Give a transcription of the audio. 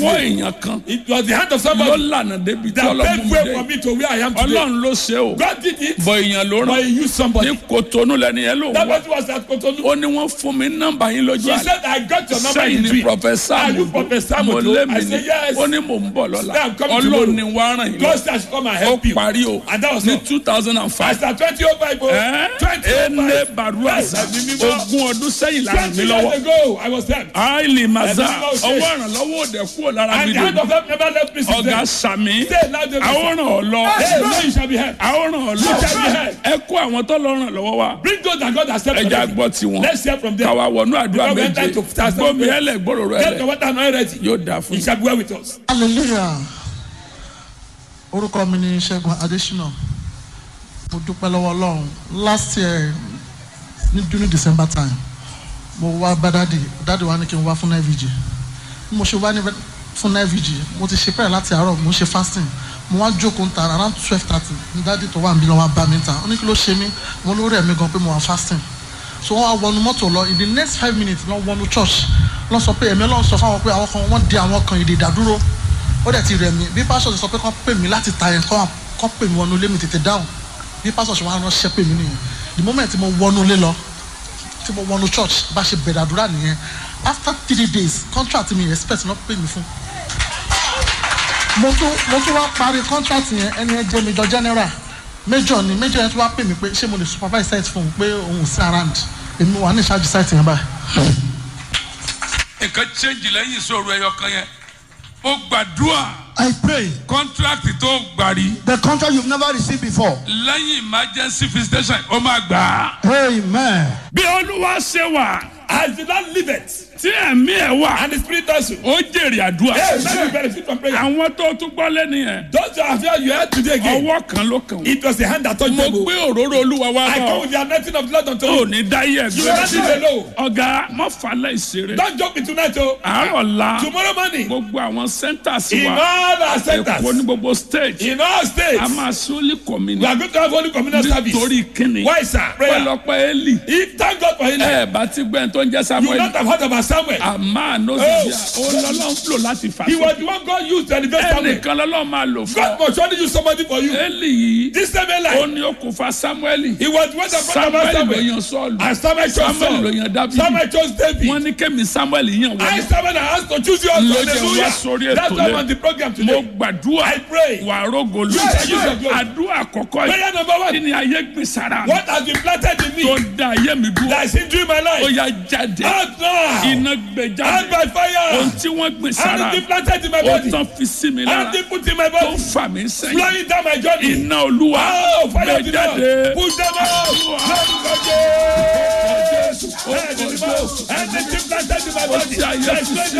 ọwọ́ way. èèyàn kan It was the hand of ló somebody lànà débi tí that ọlọ́run paved mú way dé for me to where I am today. ọlọ́run ló ṣe o God did it, bọ èèyàn ló but rán he used somebody. ní kòtónú lẹni yẹn ló That wá person was at Cotonou. ó ní wọ́n fún mi nọ́mbà yín lójú She àlá said, I got your number sẹ́yìn in ní dream. prọfẹsà Are you Professor mo Mojo? lé I mi ní said, yes. ó ní mò ń bọ̀ lọ́la Say, I'm coming ọlọ́run tomorrow. ni wàá ràn yín God lọ said I should come and ó help you. parí o And that was ní all. two thousand and I five started 2005. oh. ene 2005. baruasa Ẹ̀mí mímọ́. ogún ọdún sẹ́yìn lára 20 mi years lọ́wọ́ ago, I was there. àìlì màzà Ẹ̀mí mímọ́ ṣe. ọwọ́ ìrànlọ́wọ́ òde kúrò lára mi And the hand dè of help never left me since ọ̀gá then. sàmì Say loud, David. àwòrán ọ̀lọ́ Hey, no, you shall be helped. àwòrán ọ̀lọ́ You shall be helped. ẹ kó àwọn tó lọ ràn lọ́wọ́ wa Bring those that God has sent ẹja already. gbọ́ tiwọn Let's hear from them. káwa wọnú àdúrà Because we méje enter to fast and gbómi pray. ẹlẹ gbòòrò Get ẹlẹ the water now ready. yóò dáa fún He yín. shall be well with us. hallelujah orúkọ mi ni ṣẹ́gun adésínà mo dúpẹ́ lọ́wọ́ ọlọ́run last year ní during december time mo wá bá dáàdì dáàdì wa ní kí n wá fún nvg bí mo ṣe wá ní fún nvg mo ti ṣe pẹ́rẹ́ láti àárọ̀ mo ń ṣe fasting mo wá jókòó ń ta around twelve thirty ní dáàdì tó wà níbí lọ́wọ́ bá mi ń ta ó ní kí ló ṣe mí mo ló rẹ̀ mí gan pé mo wà fasting so wọ́n wá wọnú mọ́tò lọ in the next five minutes lọ́ wọnú church lọ́ sọ pé ẹ̀mí ọlọ́run sọ fáwọn pé àwọn kan wọ́n di àwọn kan ìdè ìdádúró ó dẹ̀ ti rẹ̀ mí bí pásọ̀ ti sọ pé kán pè mí láti ta yẹn kán kán pè mí wọnú ilé mi tètè dáhùn bí pásọ̀ ṣe wá ránṣẹ́ pè mí nìyẹn the moment tí mo wọnú ilé lọ tí mo wọnú church bá ṣe bẹ̀rẹ̀ àdúrà nìyẹn after three days contract mi expect náà pè mí fún mo tún mo tún wá parí contract yẹn ẹni ẹ jẹ́ major general major ni major yẹn tún wá pè mí pé ṣé mo lè supervise site fún un pé òun ò sí around èmi wà ní ìṣáájú site yẹn báyìí. nǹkan change lẹ́yìn ìṣòro ẹyọ kan yẹn ó gbàdúrà I pray kọ́ńtrákì tó gbàrí the contract you've never received before. lẹ́yìn emergency visitation ó máa gbà á. Amen. bí olúwa ṣe wà As the Lord liveth, tí ẹ̀mí ẹ̀ wà and the Spirit also. ó jèrè àdúrà Hey, let me benefit from prayer. àwọn tó tún gbọ́ lẹ́nu yẹn Those who have heard you heard today again. ọwọ́ kan ló kàn wọ́n. It was the hand that touched mo them. gbé òróró olúwa wá I bọ̀ come with the anointing of the Lord unto ò you. ní dáyé You will not leave ẹgbẹ́ alone. ọ̀gá má falẹ̀ ìṣeré Don't joke me tonight, oh. àárọ̀ la Tomorrow morning, gbogbo àwọn centers in wa all our èkó ní centers, gbogbo stage in all a states, máa sólì we kọ́mínì are going to have only communal service. nítorí kíni Why, sir? Prayer. pẹ̀lọpẹ̀ eli If thank God for him, ẹ bá ti gbẹ́ tó ń jẹ́ you samuel not have heard about Samuel. àmà nọ́sibíà ó lọ́lọ́ ń fò láti fà He sí was the one God used to elevate Samuel. ẹnìkan lọ́lọ́ máa lò fún God ọ must surely use somebody for you. eli yìí This same ó Eli, ní okùnfà samuel he was the one that brought samuel about ló Samuel. yan sọ́ọ̀lù And Samuel chose samuel ló Saul. yan dábìlì Samuel chose David. wọ́n ní kẹ́mi samuel yàn I wọlé Samuel I asked to choose you Ló also. jẹ́ wá sórí Hallelujah. ètò That's why I'm lé. on the program mo today. gbàdúrà I pray. wà rógolù You shall use your glory. àdúrà àkọ́kọ́ yìí Prayer number kí one. ni ayé gbé sára mi What has been planted in tó me da ayé mi dúró that is hindering my ó life? yá jáde Out now. iná gbé Out jáde by ohun fire. tí wọ́n gbé sára Anything planted in my ó body. tán fi sí mi lára Anything put in my tó ń body. fà mí sẹ́yìn Flowing down my journey. iná olúwa Oh, fire gbé of the jáde Lord. Push them out. Lórúkọ Jésù. Anything planted in my body. Ó ti ayé that is fi flowing